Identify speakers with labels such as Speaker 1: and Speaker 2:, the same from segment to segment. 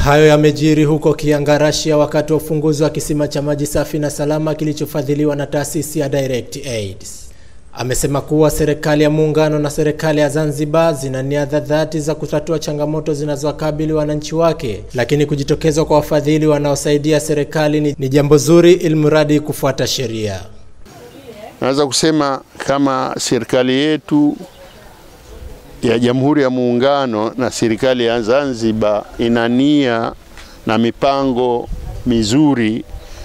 Speaker 1: Hayo yamejiri huko Kiangarasia wakati wa ufunguzi wa kisima cha maji safi na salama kilichofadhiliwa na taasisi ya Direct Aid. Amesema kuwa serikali ya muungano na serikali ya Zanzibar zina nia dhati za kutatua changamoto zinazowakabili wananchi wake, lakini kujitokeza kwa wafadhili wanaosaidia serikali ni, ni jambo zuri ilmradi kufuata sheria.
Speaker 2: Naweza kusema kama serikali yetu ya Jamhuri ya Muungano na serikali ya Zanzibar ina nia na mipango mizuri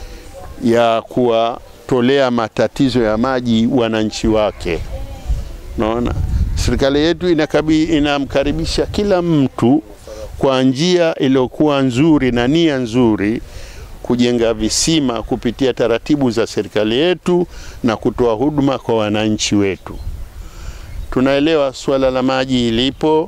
Speaker 2: ya kuwatolea matatizo ya maji wananchi wake. Naona serikali yetu inakabi, inamkaribisha kila mtu kwa njia iliyokuwa nzuri na nia nzuri kujenga visima kupitia taratibu za serikali yetu na kutoa huduma kwa wananchi wetu. Tunaelewa suala la maji ilipo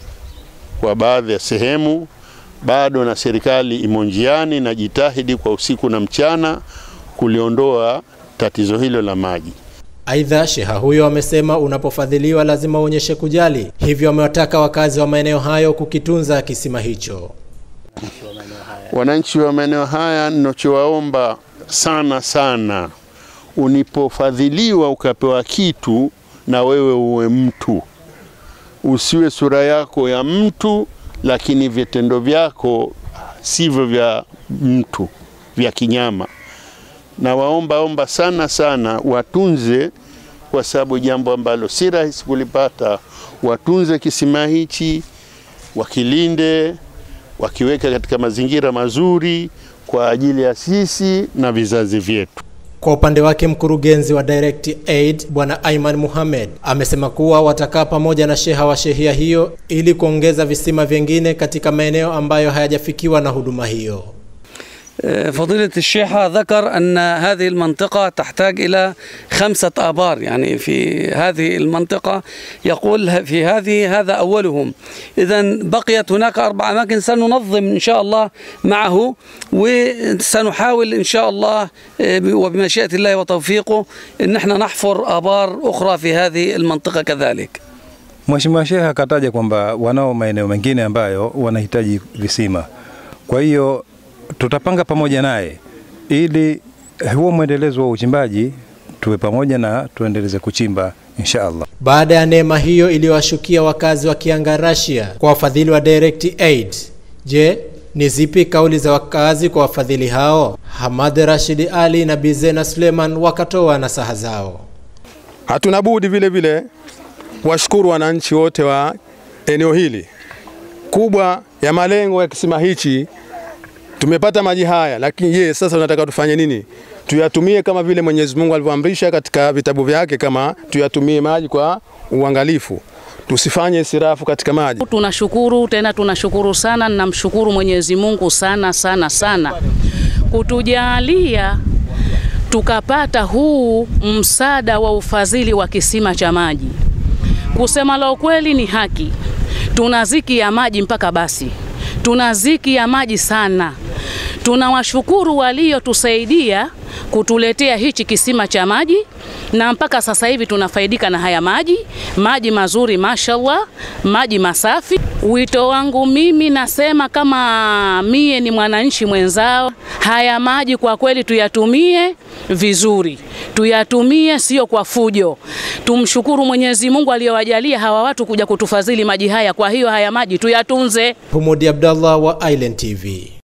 Speaker 2: kwa baadhi ya sehemu bado, na serikali imo njiani na jitahidi kwa usiku na mchana kuliondoa tatizo hilo la maji.
Speaker 1: Aidha, sheha huyo amesema unapofadhiliwa lazima uonyeshe kujali, hivyo amewataka wakazi wa maeneo hayo kukitunza kisima hicho.
Speaker 2: Wananchi wa maeneo haya, ninachowaomba sana sana, unipofadhiliwa ukapewa kitu na wewe uwe mtu, usiwe sura yako ya mtu, lakini vitendo vyako sivyo vya mtu, vya kinyama. Na waomba omba sana sana watunze, kwa sababu jambo ambalo si rahisi kulipata. Watunze kisima hichi, wakilinde, wakiweka katika mazingira mazuri kwa ajili ya sisi na vizazi vyetu.
Speaker 1: Kwa upande wake mkurugenzi wa Direct Aid Bwana Aiman Muhammad amesema kuwa watakaa pamoja na sheha wa shehia hiyo ili kuongeza visima vingine katika maeneo ambayo hayajafikiwa na huduma hiyo.
Speaker 3: فضيلة الشيخة ذكر أن هذه المنطقة تحتاج إلى خمسة آبار يعني في هذه المنطقة يقول في هذه هذا أولهم إذا بقيت هناك أربع أماكن سننظم إن شاء الله معه وسنحاول إن شاء الله وبمشيئة الله وتوفيقه أن احنا نحفر آبار أخرى في هذه المنطقة كذلك
Speaker 4: Mheshimiwa Sheikh akataja kwamba wanao maeneo mengine ambayo wanahitaji visima, kwa hiyo tutapanga pamoja naye ili huo mwendelezo wa uchimbaji tuwe pamoja na tuendeleze kuchimba insha Allah.
Speaker 1: Baada ya neema hiyo iliyowashukia wakazi wa Kiangarasia kwa wafadhili wa Direct Aid, je, ni zipi kauli za wakazi kwa wafadhili hao? Hamad Rashid Ali na Bizena Suleiman wakatoa nasaha zao.
Speaker 5: Hatuna budi vile vile kuwashukuru wananchi wote wa eneo hili kubwa ya malengo ya kisima hichi tumepata maji haya, lakini je, sasa tunataka tufanye nini? Tuyatumie kama vile Mwenyezi Mungu alivyoamrisha katika vitabu vyake, kama tuyatumie maji kwa uangalifu, tusifanye israfu katika maji.
Speaker 6: Tunashukuru tena, tunashukuru sana, namshukuru Mwenyezi Mungu sana sana sana kutujalia tukapata huu msaada wa ufadhili wa kisima cha maji. Kusema la ukweli, ni haki, tuna ziki ya maji mpaka basi, tuna ziki ya maji sana. Tunawashukuru waliotusaidia kutuletea hichi kisima cha maji na mpaka sasa hivi tunafaidika na haya maji, maji mazuri mashallah, maji masafi. Wito wangu mimi nasema kama mie ni mwananchi mwenzao, haya maji kwa kweli tuyatumie vizuri, tuyatumie sio kwa fujo. Tumshukuru Mwenyezi Mungu aliyowajalia hawa watu kuja kutufadhili maji haya. Kwa hiyo haya maji tuyatunze.
Speaker 1: Humudi Abdallah wa Island TV.